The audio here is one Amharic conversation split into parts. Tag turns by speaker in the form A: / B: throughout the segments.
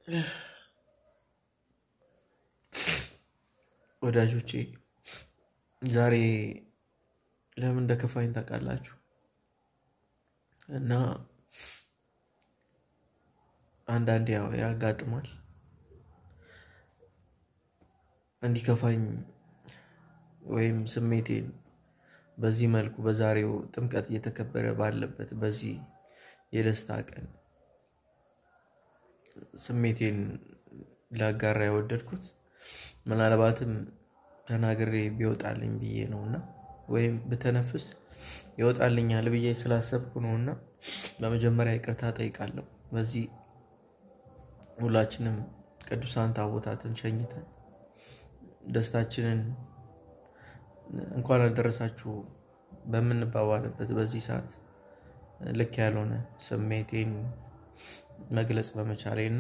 A: ወዳጆቼ ዛሬ ለምን እንደከፋኝ ታውቃላችሁ? እና አንዳንዴ ያው ያጋጥማል እንዲከፋኝ ወይም ስሜቴን በዚህ መልኩ በዛሬው ጥምቀት እየተከበረ ባለበት በዚህ የደስታ ቀን ስሜቴን ላጋራ የወደድኩት ምናልባትም ተናግሬ ቢወጣልኝ ብዬ ነው እና ወይም ብተነፍስ ይወጣልኛል ብዬ ስላሰብኩ ነው እና በመጀመሪያ ይቅርታ ጠይቃለሁ። በዚህ ሁላችንም ቅዱሳን ታቦታትን ሸኝተን ደስታችንን እንኳን አልደረሳችሁ በምንባባልበት በዚህ ሰዓት ልክ ያልሆነ ስሜቴን መግለጽ በመቻሌ እና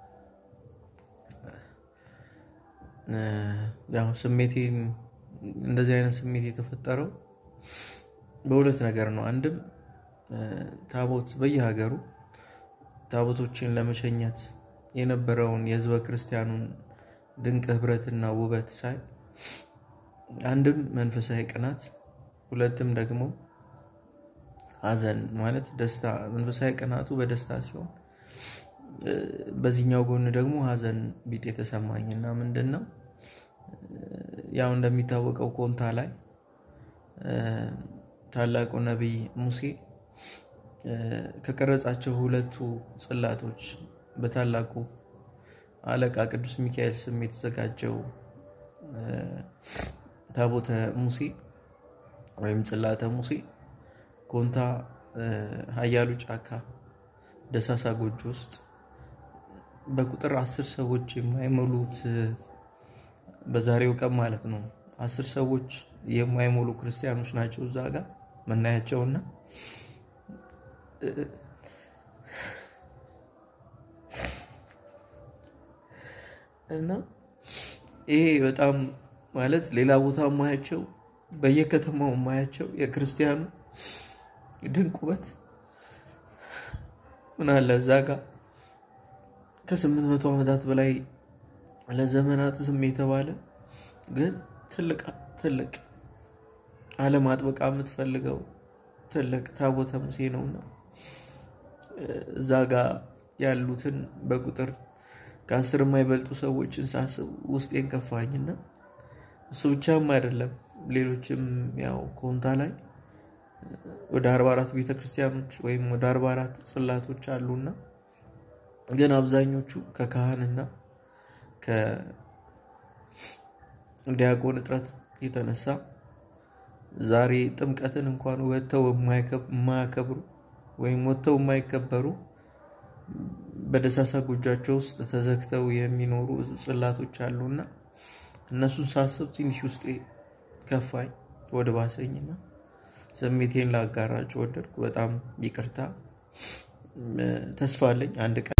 A: ያው ስሜቴን እንደዚህ አይነት ስሜት የተፈጠረው በሁለት ነገር ነው። አንድም ታቦት በየሀገሩ ታቦቶችን ለመሸኘት የነበረውን የሕዝበ ክርስቲያኑን ድንቅ ሕብረትና ውበት ሳይ አንድም መንፈሳዊ ቅናት፣ ሁለትም ደግሞ ሐዘን ማለት ደስታ መንፈሳዊ ቅናቱ በደስታ ሲሆን በዚህኛው ጎን ደግሞ ሐዘን ቢጤ የተሰማኝ እና ምንድን ነው ያው እንደሚታወቀው ኮንታ ላይ ታላቁ ነቢይ ሙሴ ከቀረጻቸው ሁለቱ ጽላቶች በታላቁ አለቃ ቅዱስ ሚካኤል ስም የተዘጋጀው ታቦተ ሙሴ ወይም ጽላተ ሙሴ ኮንታ ኃያሉ ጫካ ደሳሳ ጎጆ ውስጥ በቁጥር አስር ሰዎች የማይሞሉት በዛሬው ቀን ማለት ነው። አስር ሰዎች የማይሞሉ ክርስቲያኖች ናቸው እዛ ጋር መናያቸውና እና ይሄ በጣም ማለት ሌላ ቦታ ማያቸው በየከተማው ማያቸው የክርስቲያኑ ድንቅ ውበት ምን አለ እዛ ጋር ከስምንት መቶ ዓመታት በላይ ለዘመናት ዝም የተባለ ግን ትልቅ ትልቅ ዓለም አጥብቃ የምትፈልገው ትልቅ ታቦተ ሙሴ ነውና እዛ ጋር ያሉትን በቁጥር ከአስር የማይበልጡ ሰዎችን ሳስብ ውስጤን ከፋኝና እሱ ብቻም አይደለም። ሌሎችም ያው ኮንታ ላይ ወደ አርባ አራት ቤተክርስቲያኖች ወይም ወደ አርባ አራት ጽላቶች አሉና ግን አብዛኞቹ ከካህንና ከዲያቆን እጥረት የተነሳ ዛሬ ጥምቀትን እንኳን ወጥተው የማያከብሩ ወይም ወጥተው የማይከበሩ በደሳሳ ጎጇቸው ውስጥ ተዘግተው የሚኖሩ ጽላቶች አሉና እነሱን ሳስብ ትንሽ ውስጤ ከፋኝ ወደ ባሰኝና ስሜቴን ላጋራጭ ወደድኩ። በጣም ይቅርታ። ተስፋ አለኝ አንድ ቀን